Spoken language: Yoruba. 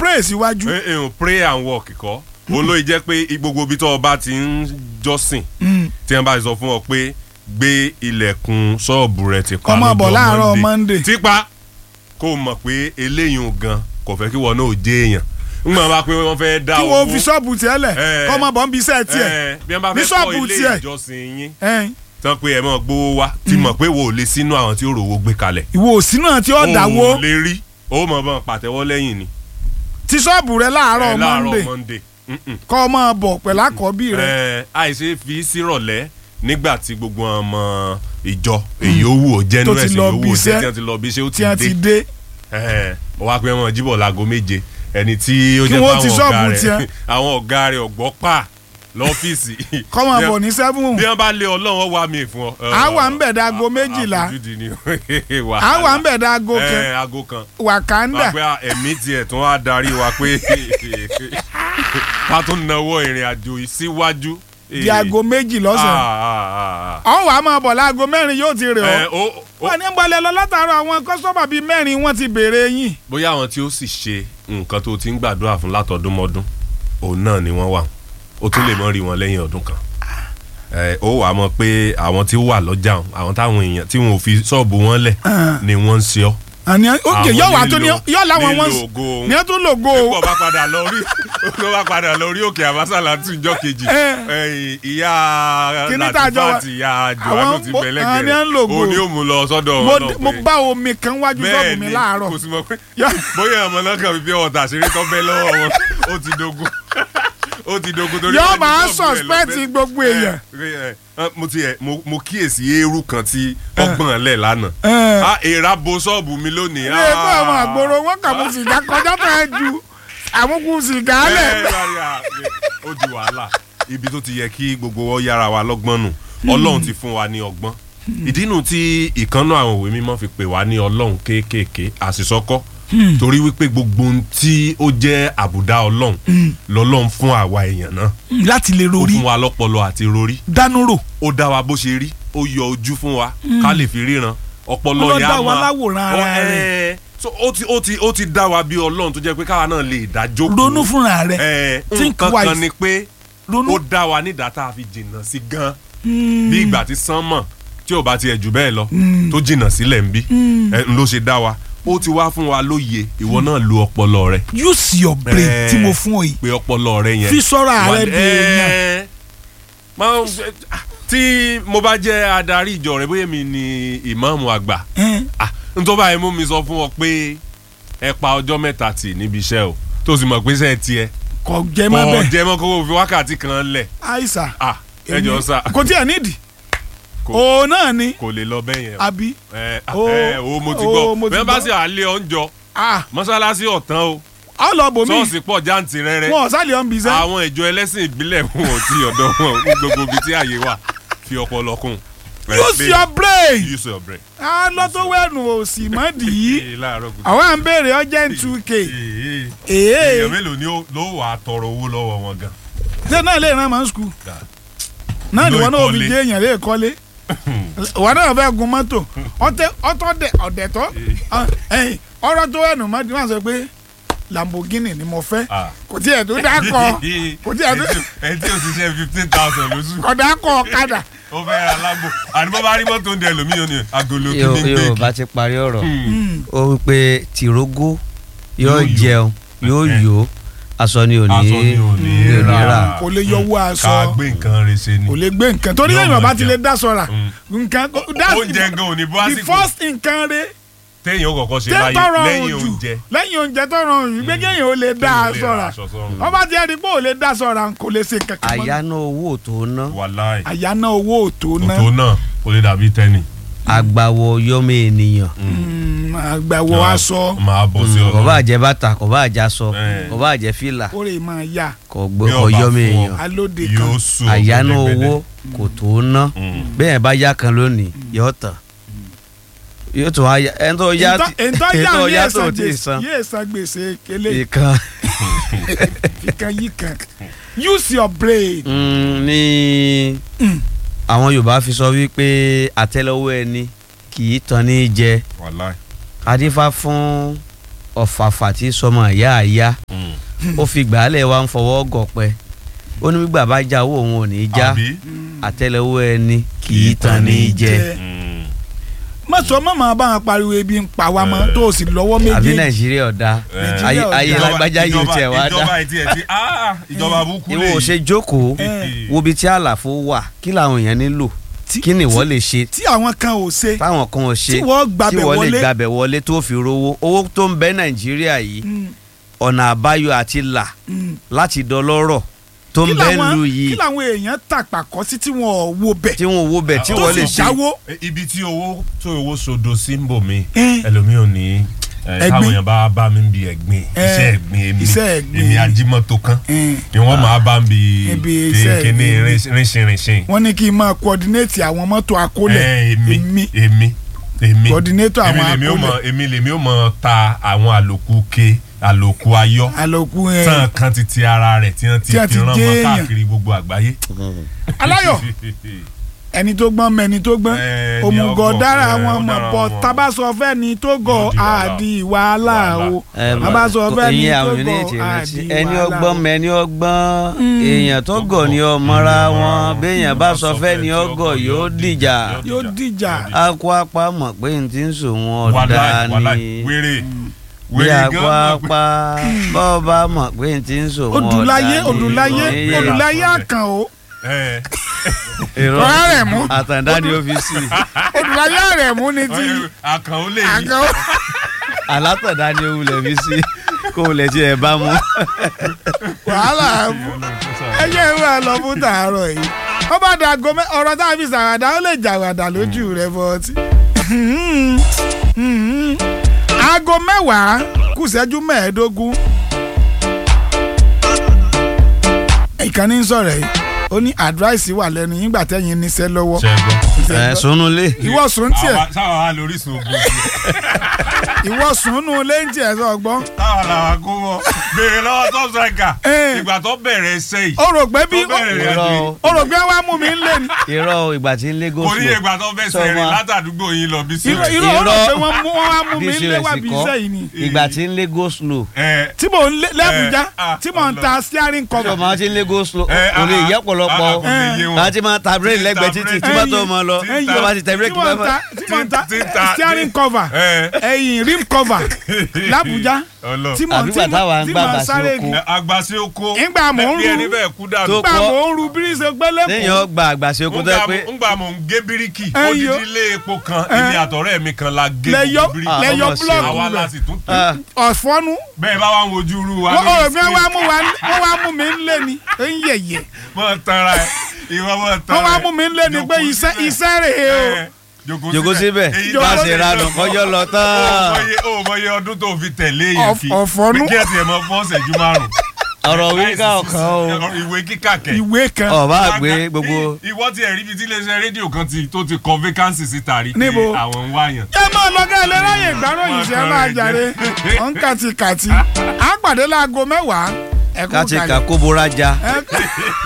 pray síwájú. ẹ ẹ pray and work kọ́ olóyè jẹ́ pé gbogbo ibi tó o bá ti ń jọ́sìn Mm. tí wọ́n bá sọ fún ọ pé gbé ilẹ̀kùn ṣọ́ọ̀bù rẹ ti pa Kó máa bọ̀ lọ́jọ́ láàárọ̀ Monday. tipa kó o mọ̀ pé eléyìí gan kò fẹ́ kí wọn náà jẹ́ èèyàn ńgbà bá pé wọ́n fẹ́ dá kí owó wọ́n fi ṣọ́ọ̀bù tiẹ̀ lẹ̀ Eh. kọ́ ọmọ bọ̀ ń bí iṣẹ́ tiẹ̀. ẹ, bí wọ́n bá ní fẹ́ ṣọ́ọ̀bù kọ́ ilé tiẹ̀. ìjọsìn yín Ẹn. tán pé ẹ mọ̀ gbowó wá ti mọ̀ pé wo ò lè sínú àwọn tí ó rówó gbé kalẹ̀ ìwọ òsì náà tí ó dáwó ò lè rí ó mọ̀ bọ́n pàtẹ́wọ́ lẹ́yìn ni ti ṣọ́ọ̀bù rẹ láàárọ̀ ẹ, Monday Monday Mm-mm. kọ́ ọ máa bọ̀ pẹ̀lú àkọ́bí rẹ. ẹ àìṣe fi sírọ̀lẹ́ nígbà tí gbogbo ọmọ ìjọ èyí ó wù ó jẹ́ Tó nínú ti ẹ̀sìn lọ yòówù bí ó iṣẹ́, jẹ́ tí wọ́n ti lọ bí iṣẹ́ ó tí wọ́n ti ti dé. dé ẹ ó wá pé wọn jíbọ̀ láago méje ẹni tí ó Kí jẹ́ wọ́n ti fáwọn ṣọ́ọ̀bù ọ̀gá tiẹ̀. rẹ̀ àwọn ọ̀gá rẹ̀ ọ̀gbọ́ pa lọ́fíìsì kọ́ máa bọ̀ ní seven. bí wọ́n bá lé ọlọ́run wá mi fún ọ. À wà ń bẹ̀ dáago méjìlá. àfojúdi ni à wà ń bẹ̀ dáago ẹ kan aago kan Wakanda. wá pé ẹ̀mí tiẹ̀ tún wá darí wa pé ká tún nawọ́ ìrìn àjò yìí síwájú. di aago méjì lọ́sàn. ọ̀hún wàá máa bọ̀ láago mẹ́rin yóò ti rè ọ́. wọ́n ní balẹ̀ lọ látàárọ̀ àwọn kọ́sọ́mà bíi mẹ́rin wọ́n ti béèrè yín. bóyá àwọn tí ó sì ṣe nǹkan tó ti ń gbàdúrà fún látọdún mọ́dún òun náà ni wọ́n wà ó tún lè mọ́ rí wọn lẹ́yìn ọdún kan ẹ, ó wà á mọ̀ pé àwọn tí ó wà lọ́jà ọ̀hún, àwọn táwọn èèyàn tí wọn ò fi ṣọ́ọ̀bù wọn lẹ̀ ni wọ́n ń ṣe ọ́ àní òkè Àwọn yóò wá tó ní nílò- yóò láwọn wọn nílò ògo òun. ní ẹ tún lògo o. pípọ̀ bá padà lọ rí ló bá padà lọ rí òkè àbásàlà tún ìjọ kejì Eh. Eh, ìyá Kíní tá a jọ wá- latifat ìyá johannu ti mo- bẹ̀lẹ̀ àwọn ni à ń lògo. òun ni ó mú lọ sọ́dọ̀ mo Ọlọ́run mo pé- bá omi kan wájú sọ́ọ̀bù mi láàárọ̀. kò sí mọ̀ pé Yá- bóyá ọmọ náà kàn fi bí ọ̀tà ṣeré tó bẹ́ lọ́wọ́ wọn ó ti dogun ó ti dogun torí Yóò wọ́n ní máa ṣọ́ọ̀bù rẹ̀ suspect lọ́bẹ̀. gbogbo èèyàn. Eh, eh, mo ti ẹ̀ mo mo kíyèsí eérú kan tí ọgbọ̀n lẹ̀ lánàá Ẹ. ah èèrà bo ṣọ́ọ̀bù mi lónìí ilé ẹgbẹ́ àwọn àgbòrò wọn kà mú sìgá kọjá tó ẹ ju àmúkú sìgá lẹ̀. Ẹ, rárí, à, ó di wàhálà ibi tó ti yẹ kí gbogbo wọn yára wa lọ́gbọ́n nù ọlọ́run ti fún wa ní ọgbọ́n ìdí nu tí ìkànnà àwọn òwe mímọ́ fi pè wá ní ọlọ́run kéékèèké àṣìṣọ́kọ́ torí wípé gbogbo ohun tí ó jẹ́ àbùdá ọlọ́run lọ́lọ́run fún àwa èèyàn náà láti lè ó rori fún wa lọ́pọlọ àti rorí dánú rò. ó dá wa bó ṣe rí ó yọ ojú fún wa ká lè fi ríran ọpọlọ Ọlọ́run yẹn dá á wa máa láwòrán ara Ó, rẹ̀. ẹ, so ó ti ó ti ó ti dá wa bí ọlọ́run tó jẹ́ pé káwa náà lè dá jókòó ronú fúnra rẹ̀ ẹ Think nǹkan kan wise. ni pé ronú. ó dá wa nídàá tá a fi jìnnà sí gan bí ìgbà tí sánmọ̀ tí ò bá tiẹ̀ jù bẹ́ẹ̀ lọ tó jìnnà sílẹ̀ ń bí ẹ, ń ló ṣe dá wa ó ti wá fún wa lóye ìwọ náà lo ọpọlọ rẹ use your brain Ẹ. tí mo fún ọ yìí pé ọpọlọ rẹ yẹn fi sọ́ra wà- rẹ dèèyàn. ẹ, máa ń- tí mo bá jẹ́ adarí ìjọ rẹ bóyá mi ni ìmáàmù àgbà Ẹ. ah nítorí báyìí mú mi sọ fún ọ pé ẹ pa ọjọ́ mẹ́ta tì níbi iṣẹ́ o tó sì mọ̀ pé sẹ́ẹ̀ tiẹ̀ kò jẹ́ má kọ́ bẹ́ẹ̀ jẹ́ mọ́ kó o fi wákàtí kan lẹ̀ àìsà ah ẹ jọ sá kò tí ẹ̀ nídìí Kò- òun náà ni kò lè lọ bẹ́ẹ̀ yẹn o. àbí ẹ Ó- ẹ o mo ti ó, mo gbọ́ ti bẹ́ẹ̀ bá gbọ́. sì àlẹ́ ọ̀njọ́ ah mọ́sálásí ọ̀tán o ọ lọ bòmí ṣọ́ọ̀ṣì pọ̀ jáǹtì rẹ́rẹ́ wọn ò sálẹ̀ ọ̀n bìíṣẹ́ àwọn ìjọ ẹlẹ́sìn ìbílẹ̀ wọn ò tí ọ̀dọ̀ wọn ní gbogbo ibi tí àyè wà fi ọpọlọ kún. use your brain use your brain. a lọ tó wẹ̀nù òsì mọ́ dì í Ee, láàárọ̀ kùtù. àwọn à ń béèrè urgent two k Ee, èé èèyàn mélòó ni ó- ló wà á tọrọ owó lọ́wọ́ wọn gan. ṣé náà lè rán mọ́ skul Dà. náà ni Lo wọn náà fi ìkọ́lé. jẹ́ èèyàn lè kọ́lé wọn náà fẹ́ gun mọ́tò ọtẹ ọtọ dẹ ọ̀dẹ̀tọ́ ẹ̀yìn ọ̀rọ̀ tó wẹ̀nù mọ́ dì wọ́n sọ pé Lamborghini ni mo fẹ́ Ah. kò tí ẹ̀ tó dákọ̀ kò tí ẹ̀ tó ẹ tí o ti ṣe fifteen thousand lóṣù kò dákọ̀ ọ̀kadà ó fẹ́ ra lágbo àní bọ́ bá rí mọ́tò ń dẹ lómìnira ni agolo yóò kìíní yóò gbé bá ti parí ọ̀rọ̀ Hmm. ó wí pé tìrógó Yóò yóò yó. jẹun yóò Eh. yó aṣọ ni ò ní aṣọ ni ò ní ní rà rà. kò lè yọwọ́ ká aṣọ gbé nǹkan rẹ̀ ṣe ni. kò lè gbé nǹkan torí Yóò lẹ́yìn máa ọba ti lè jẹun. dá sọ̀ra Mm. nǹkan that's oúnjẹ gan ò ní bọ́ the àsìkò first nǹkan rẹ téèyàn ó kọ́kọ́ ṣe tẹ́ láyé tọrọ lẹ́yìn ojú oúnjẹ. lẹ́yìn oúnjẹ tọrọ ojú pé kéèyàn ó lè dá Kéèyàn a lè ra sọ̀ra aṣọ sọ́run. ọba ti ẹni pé ò lè dá sọ̀ra kò lè ṣe kankan mọ́. àyáná owó tó ná wàláì àyáná owó òtó ná òtó náà kò lè dàbí tẹ́nì. àgbàwọ̀ yọmọ ènìyàn Mm, àgbàwọ̀ aṣọ máa bọ̀ sí kò ọ̀rọ̀. bá jẹ bàtà kò bá jẹ aṣọ Eh. kò bá jẹ fìlà ó lè máa yá kò Bí gbọ́ kò ọba yọmọ fún ọ. èèyàn alóde kan yóò sùn àyáná gbẹdẹgbẹdẹ. owó kò tó ná Mm. bẹ́ẹ̀ bá yá kan lónìí yóò tán yóò tún wá yá ẹni tó yá ètò ẹni yá tó ní yá èsàn tó ti gbèsè san yé èsàn gbèsè kélé ìkan ìkan yìí kan use your brain Mm, ní àwọn Yorùbá fi sọ wípé àtẹ́lẹwọ́ ẹni kì í tan ní jẹ wàláì. adífá fún ọ̀fàfà tí sọmọ ìyá àyá Mm. ó fi gbàálẹ̀ wa ń fọwọ́ gọ̀pẹ́ ó ní gbígbà bá já owó òun ò ní í já àbí àtẹ́lẹwọ́ ẹni kì í tan ní í jẹ Mm. má sọ má máa bá wọn pariwo ebi ń pa wá mọ́ tó o sì lọ́wọ́ àbí méjèèjì nàìjíríà ọ̀dà Nàìjíríà ayé ọ̀dà. ayé Ìjọba- lágbájá yìí ò ìjọba- tiẹ̀ wá dá ìjọba ìtì ẹ̀ ti ah, ìjọba burúkú lè ìwọ ò ṣe jókòó Eh. wo ibi tí àlàfo wà kí làwọn èèyàn nílò Tí- kí ni ìwọ lè ṣe tí àwọn kan ò ṣe táwọn kan ò ṣe tí wọ́n gbàbẹ̀ tí wọ́n lè wọlé gbàbẹ̀ wọlé tó fi rówó owó tó ń bẹ nàìjíríà yìí Mm, ọ̀nà àbáyọ àti là mm. láti dọlọ́rọ̀ tó ń kí bẹ làwọn lu kí yìí làwọn èèyàn tàpàkọ́ sí tí wọn ò wo bẹ̀ tí wọn ò wo bẹ̀ tí tó wọ́n sì lè ṣe jáwó Eh, ibi tí owó tó owó sodo sí ń bò mí Eh. ẹlòmíì ò ní eh, Ẹ̀gbin. táwọn èèyàn bá bá mi ń bi ẹ̀gbin Eh, iṣẹ́ ẹ̀gbin èmi iṣẹ́ ẹ̀gbin. èmi ajímọ́tò kan Eh. ni wọ́n máa bá ń bi Ibi iṣẹ́ kíní ẹ̀gbin. rínṣinrínṣin wọ́n ní kí n máa coordinate àwọn mọ́tò akólẹ̀ Eh, èmi èmi èmi èmi Coordinator èmi àwọn lèmi ó mọ akólẹ̀. èmi lèmi ó mọ ta àwọn àlòkù ke àlòkù ayọ́ àlòkù ẹ̀ tán kan ti ti ara rẹ̀ tí wọ́n ti Tí wọ́n fi ti rán gé mọ́ èèyàn. káàkiri gbogbo àgbáyé. aláyọ̀ ẹni tó gbọ́n mẹ́ni tó gbọ́n Eh, ni òmùgọ̀ ọgbọ̀n, dára eh, àwọn ó ọmọ dára bọ̀ wọn. tabasọ fẹ́ ni tó gọ̀ Yóò di wàhálà. àdì wàhálà o Ẹ, tabasọ fẹ́ ni ìyẹn tó àwọn gọ̀ oníyètì rántí àdì ẹni wàhálà ọgbọ́n o. mẹ́ni ọgbọ́n Mm. èèyàn tó gọ̀ ni ọmọra wọn béèyàn bá sọ fẹ́ ni tí ọgọ̀ yóò dìjà yóò dìjà akọ apá mọ̀ pé n ti ń sòun ọ̀dà wàláì wàláì ni wéré bí wéré akọ gan mọ̀ pé- apá bọ́ bá mọ̀ pé n ti ń sòun ọ̀dà ni odùláyé odùláyé Ìyẹn odùláyé lásán àkàn o Eh, irọ́ ọ̀rẹ́ rẹ̀ mú àtàndá ni ó fi sí odùláyé rẹ̀ mú ni ti àkàn ó lè yí àkàn o. alátàndá ni ó wulẹ̀ fi sí kó wulẹ̀ tí ẹ bá mú. wàhálà mú ẹyẹ ìwé ẹ lọ fún tàárọ̀ yìí wọ́n bá da aago mẹ́ ọ̀rọ̀ tá a fi sàwádà ó lè jàwádà lójú rẹ̀ bọ́ọ̀tì. aago mẹ́wàá kù ìṣẹ́jú mẹ́ẹ̀ẹ́dógún. ìkànnì ń sọ̀rọ̀ yìí ó ní àdúráìsì wà lẹ́nu yín gbà tẹ́yìn níṣẹ́ lọ́wọ́. ṣẹ́gbọ́n ẹ sunulé ìwọ sùn tiẹ̀ Àwa- sáwọn wa lórí sun ogun ìwọ sùn nù lẹ́yìn tiẹ̀ sọ gbọ́. táwọn làwọn kó wọ béèrè lọ́wọ́ tó sọ̀gà Eh. ìgbà tó bẹ̀rẹ̀ ẹsẹ̀ yìí ó rò pé bí tó bẹ̀rẹ̀ rẹ̀ irọ́ àjò o, ó rò pé wàá mú mi ń lé ni. irọ́ o, ìgbà tí ń lé kò ní gòsùn ìgbà tó fẹ́ Sọ sẹ̀rìn ma- látàdúgbò yín lọ bí sí irọ́ irọ́ ó rò Irọ́. pé wọ́n mú wọ́n wá mú mi ń lé wá bí DCS iṣẹ́ yìí ni. ìgbà tí ń lé gòsùn tí mò ń lé lẹ́bùjá ah, tí mò ń ta steering tí cover. o máa ti ń lé gòsùn Eh, kò lè ah, yẹ ah, pọ̀lọpọ̀ ah, kò lè yé wọn. láti máa ta bírèkì lẹ́gbẹ̀ẹ́ ta títì bírèkì. tí bá tó mọ lọ Tí ń tí ta- o bá ti tẹ tí bírèkì mò ń bá ta tí mò ń ta tí ń ta- steering cover Eh. ẹ̀yìn rim cover làbújá Ọlọ́run. tí mò ń Àbí tí gbà táwa mò ń tí gbà mò ń bà sí sáré oko. kí. Ẹ, agbasi oko Ìgbà mò ń bí ẹni ru- bẹ́ẹ̀ kú dànù Tó gbà kọ́- mò ń ru bíríṣe gbẹ́lẹ́kùn. téèyàn gba àgbàṣe oko tó yẹ pé ngbà mò ń gé bíríkì Eh, odidi yo. ilé epo kan Eh. èmi àtọ̀rẹ́ mi kan la gé lẹ́yọ gbogbo bíríkì lẹ́yọ ọmọ ṣe o. àwa búlọ̀kù la rẹ̀ sì tún tún ah, ọ̀fọ́nú bẹ́ẹ̀ bá wà ń wojú irú wa wọ́n lórí ò fẹ́ wá screen. mú wa wọ́n wá mú mi ń lé ni ń yẹ̀yẹ̀ mọ tara ẹ ìwọ mọ tara wọ́n wá mú mi ń lé ni pé Jókòó iṣẹ́ síbẹ̀. iṣẹ́ rèé o. Eh, jòkó síbẹ̀ Èyí bá tó ṣe ṣe ranù lọ. kọjọ́ lọ ó tán mọye ó mọye ọdún tó fi tẹ̀lé yẹn Ọ̀f- fi ọ̀fọ́nú. pé kí ẹ tiẹ̀ mọ fọ́ ṣẹ́jú márùn. ọ̀rọ̀ wíkà ọ̀kan o ìwé kíkà kẹ̀. ìwé kan ọba àgbé gbogbo ìwọ ti ẹ̀rí bíi tí iléeṣẹ́ rédíò kan ti tó ti kọ vacancy síta rí pé Níbo? àwọn ń wáyàn. ẹ máa lọ ká ilé ráyè ìgbáròyìn ṣe máa jàre ọ̀n kàtìkàtì á pàdé láago mẹ́wàá ẹ̀kú ká ti kalẹ̀. kà kó bóra já. Ẹ-